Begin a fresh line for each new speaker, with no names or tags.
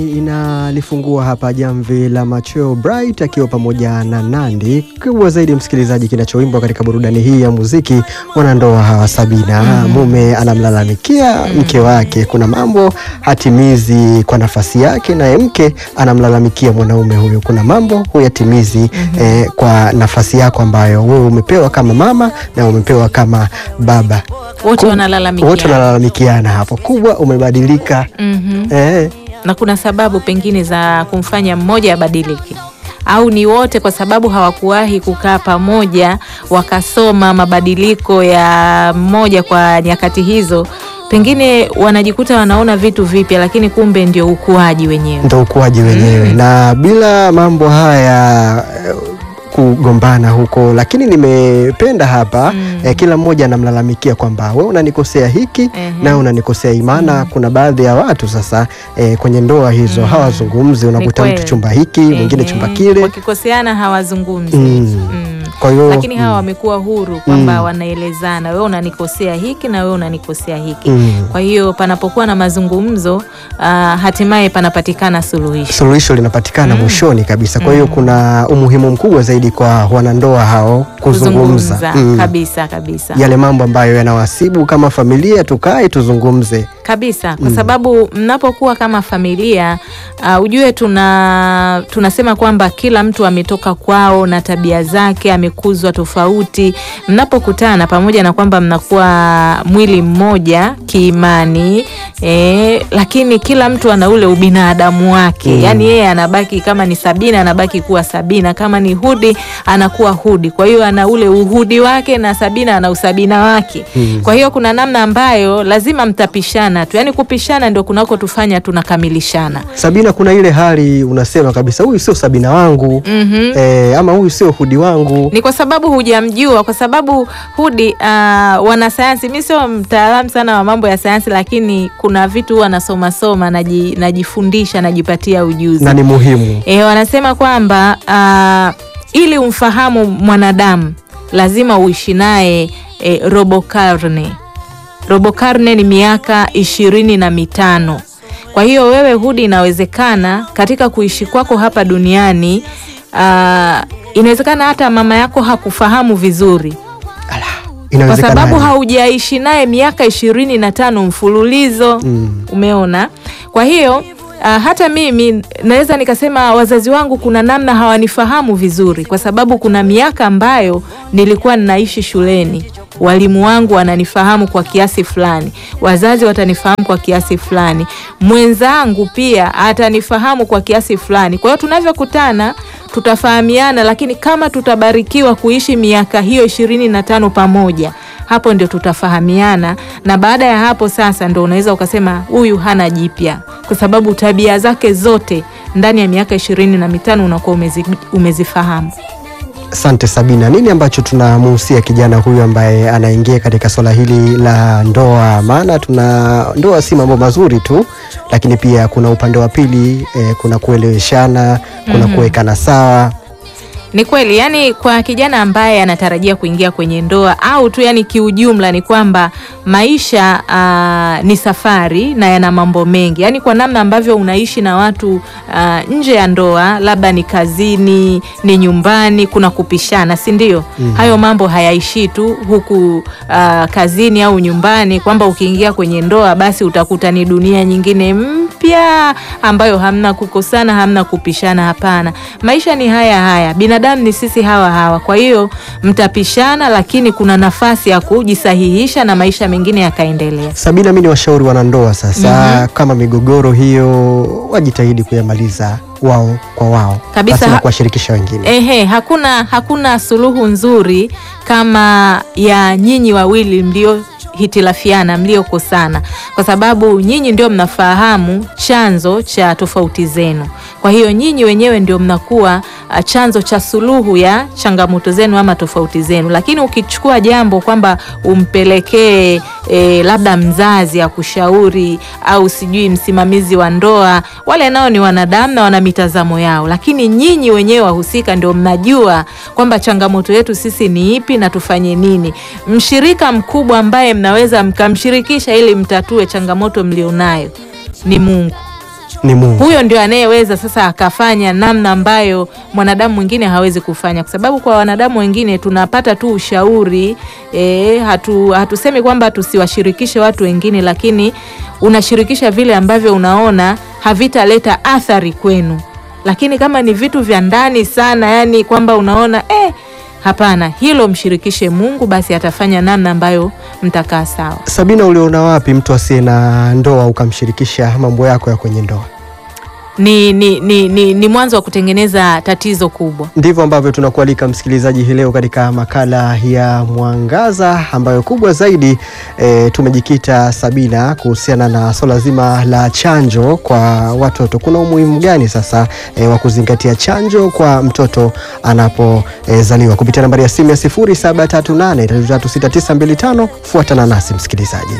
Inalifungua hapa jamvi la machweo Bright akiwa pamoja na Nandi. Kubwa zaidi msikilizaji, kinachoimbwa katika burudani hii ya muziki, wanandoa hawa Sabina, mume anamlalamikia mke wake, kuna mambo hatimizi kwa nafasi yake, naye mke anamlalamikia mwanaume huyo, kuna mambo huyatimizi eh, kwa nafasi yako ambayo wewe umepewa kama mama na umepewa kama baba,
wote
Ku-
wanalalamikia
wote wanalalamikiana hapo. Kubwa umebadilika
Mhm.
eh,
na kuna sababu pengine za kumfanya mmoja abadilike au ni wote kwa sababu hawakuwahi kukaa pamoja wakasoma mabadiliko ya mmoja kwa nyakati hizo, pengine wanajikuta wanaona vitu vipya, lakini kumbe ndio ukuaji wenyewe.
ndo ukuaji wenyewe na bila mambo haya eh, kugombana huko, lakini nimependa hapa eh, kila mmoja anamlalamikia kwamba we unanikosea hiki
Ehe.
na unanikosea hii. Maana kuna baadhi ya watu sasa eh, kwenye ndoa hizo hawazungumzi, unakuta mtu
kweli.
chumba hiki mwingine
Ehe.
chumba kile
wakikoseana hawazungumzi
Mm.
Mm.
kwa hiyo
lakini hawa wamekuwa huru kwamba wanaelezana, wewe unanikosea hiki na wewe unanikosea hiki.
Mm.
Kwa hiyo panapokuwa na mazungumzo ah, hatimaye panapatikana suluhisho.
suluhisho linapatikana mwishoni kabisa. Kwa hiyo kuna umuhimu mkubwa zaidi kwa wanandoa hao kuzungumza Mm.
kabisa kabisa
yale mambo ambayo yanawasibu kama familia, tukae tuzungumze.
kabisa kwa sababu mnapokuwa kama familia uh, ujue tuna tunasema kwamba kila mtu ametoka kwao na tabia zake, amekuzwa tofauti. Mnapokutana pamoja na kwamba mnakuwa mwili mmoja kiimani eh, lakini kila mtu ana ule ubinadamu wake yaani yeye anabaki kama ni Sabina anabaki kuwa Sabina, kama ni Hudi anakuwa Hudi. Kwa hiyo ana ule uhudi wake na Sabina ana usabina wake. Kwa hiyo kuna namna ambayo lazima mtapishana tu, yaani kupishana ndio kunako tufanya tunakamilishana.
Sabina, kuna ile hali unasema kabisa, huyu sio Sabina wangu
Mhm.
eh, ama huyu sio Hudi wangu.
Ni kwa sababu hujamjua, kwa sababu Hudi uh, wanasayansi, mi sio mtaalamu sana wa mambo ya sayansi, lakini kuna vitu huwa nasoma soma, naji, najifundisha, najipatia ujuzi
na ni muhimu
E, wanasema kwamba uh, ili umfahamu mwanadamu lazima uishi naye e, robo karne. Robo karne ni miaka ishirini na mitano. Kwa hiyo wewe Hudi, inawezekana katika kuishi kwako hapa duniani uh, inawezekana hata mama yako hakufahamu vizuri
Ala,
kwa
inawezekana
sababu
aje?
haujaishi naye miaka ishirini na tano mfululizo
Mm.
umeona kwa hiyo uh, hata mimi naweza nikasema wazazi wangu kuna namna hawanifahamu vizuri kwa sababu kuna miaka ambayo nilikuwa ninaishi shuleni walimu wangu wananifahamu kwa kiasi fulani wazazi watanifahamu kwa kiasi fulani mwenzangu pia atanifahamu kwa kiasi fulani kwa hiyo tunavyokutana tutafahamiana lakini kama tutabarikiwa kuishi miaka hiyo ishirini na tano pamoja hapo ndio tutafahamiana na baada ya hapo sasa ndo unaweza ukasema huyu hana jipya kwa sababu tabia zake zote ndani ya miaka ishirini na mitano unakuwa umezi, umezifahamu
Asante Sabina, nini ambacho tunamuhusia kijana huyu ambaye anaingia katika swala hili la ndoa? Maana tuna ndoa si mambo mazuri tu, lakini pia kuna upande wa pili eh, kuna kueleweshana, kuna kuwekana sawa.
Ni kweli, yani kwa kijana ambaye anatarajia kuingia kwenye ndoa au tu yani kiujumla ni kwamba maisha uh, ni safari na yana mambo mengi, yani kwa namna ambavyo unaishi na watu uh, nje ya ndoa, labda ni kazini, ni nyumbani, kuna kupishana, si ndio? Hayo mambo hayaishii tu huku uh, kazini au nyumbani, kwamba ukiingia kwenye ndoa basi utakuta ni dunia nyingine mpya ambayo hamna kukosana, hamna kupishana. Hapana, maisha ni haya haya, binadamu ni sisi hawa hawa. Kwa hiyo mtapishana, lakini kuna nafasi ya kujisahihisha na maisha mengine yakaendelea.
Sabina, mi ni washauri wanandoa sasa, kama migogoro hiyo wajitahidi kuyamaliza wao kwa wao
Kabisa,
basi na
ha-
kuwashirikisha wengine.
Ehe, hakuna hakuna suluhu nzuri kama ya nyinyi wawili mlio hitilafiana mliokosana, kwa sababu nyinyi ndio mnafahamu chanzo cha tofauti zenu. Kwa hiyo nyinyi wenyewe ndio mnakuwa ah, chanzo cha suluhu ya changamoto zenu ama tofauti zenu. Lakini ukichukua jambo kwamba umpelekee e, labda mzazi akushauri au sijui msimamizi wa ndoa, wale nao ni wanadamu na wana mitazamo yao, lakini nyinyi wenyewe wahusika ndio mnajua kwamba changamoto yetu sisi ni ipi na tufanye nini. Mshirika mkubwa ambaye mnaweza mkamshirikisha ili mtatue changamoto mlionayo ni Mungu.
Ni Mungu.
huyo ndio anayeweza sasa akafanya namna ambayo mwanadamu mwingine hawezi kufanya, kwa sababu kwa wanadamu wengine tunapata tu ushauri e, hatu, hatusemi kwamba tusiwashirikishe watu wengine, lakini unashirikisha vile ambavyo unaona havitaleta athari kwenu, lakini kama ni vitu vya ndani sana, yani kwamba unaona eh, hapana, hilo mshirikishe Mungu, basi atafanya namna ambayo mtakaa sawa.
Sabina, uliona wapi mtu asiye na ndoa ukamshirikisha mambo yako ya kwenye ndoa?
Ni, ni, ni, ni, ni mwanzo wa kutengeneza tatizo kubwa.
Ndivyo ambavyo tunakualika msikilizaji hii leo katika makala ya Mwangaza ambayo kubwa zaidi e, tumejikita Sabina, kuhusiana na swala zima la chanjo kwa watoto. Kuna umuhimu gani sasa e, wa kuzingatia chanjo kwa mtoto anapozaliwa? E, kupitia nambari ya simu ya 0738336925 fuatana nasi msikilizaji.